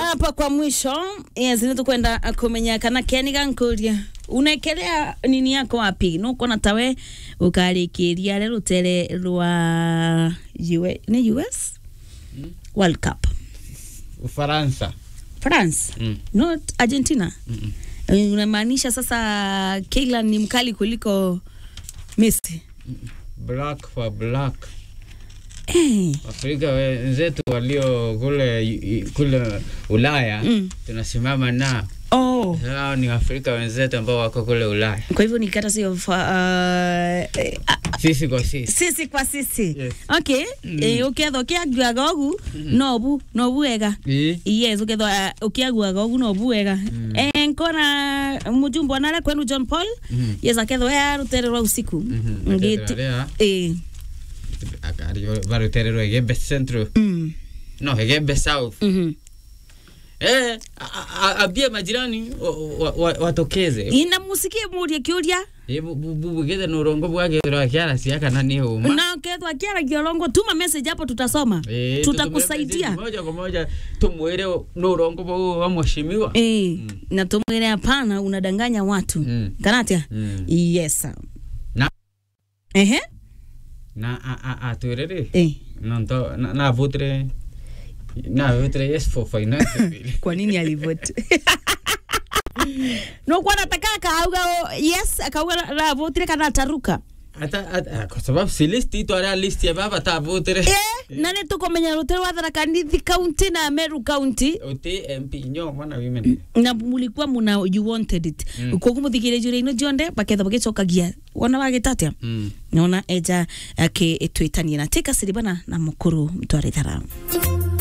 hapa kwa mwisho yes, nitukwenda kumenya kana keni gankuria unekelea nini yako wapi nukona tawe ukarikiria re rutere rwa US, ni US World Cup Ufaransa. France Mm. not Argentina Mm-mm. Eh, unamaanisha sasa Kylian ni mkali kuliko Messi Black for black. eh. Afrika wenzetu walio kule kule Ulaya Mm. tunasimama na Oh. hao ni Afrika wenzetu ambao wako kule Ulaya, Kwa hivyo nikata sio fa- uh, eh, ah, sisi kwa sisi. sisi kwa sisi Yes. okay eh, ukethwa ukiaguaga ogu nobu nobu wega Ii. yes ukethwa uh, ukiaguaga ogu nobu wega eh, nkona mujumbe wanare kwenu John Paul Mhm. yes akethwa ya rutere rwa usiku Mhm. ngiti Rĩa, eh akario barutererwo Egembe Central mm no Egembe South mhm eh a- a- ambie majirani wa- wa- wa- watokeze ina musikie murie kiuria bubugithe nurongo bwagirwa kiara ciaka na ni uma na ukethwa kiaragia rongo tuma message hapo tutasoma Eh, tutakusaidia tutumie moja kwa moja tumwire nurongo bau wa mheshimiwa Eh, na tumwire hapana, unadanganya watu Mm. kanatia Mm. yes sir. Na- ehe na a- a- atwiriri eh. nonto na- navutire navutire yes for finance bill kwa nini alivote nokuwa nataka akauga o- yes akauga ravotire kana ataruka ata ata- kwa sababu si list itwara list ya baba tavutire eh, na nä tå kåmenya rå tä rwa tharakanithi kaunti na meru kaunti uti mp nyo mwana women na mulikuwa muna you wanted it mm. koguo må thigä rä njå ino cionde baketha bagä cokagia wona wagä tatia mm. nona eja akä twä tanie na tä kaciribana na må kå rå mtwarä thara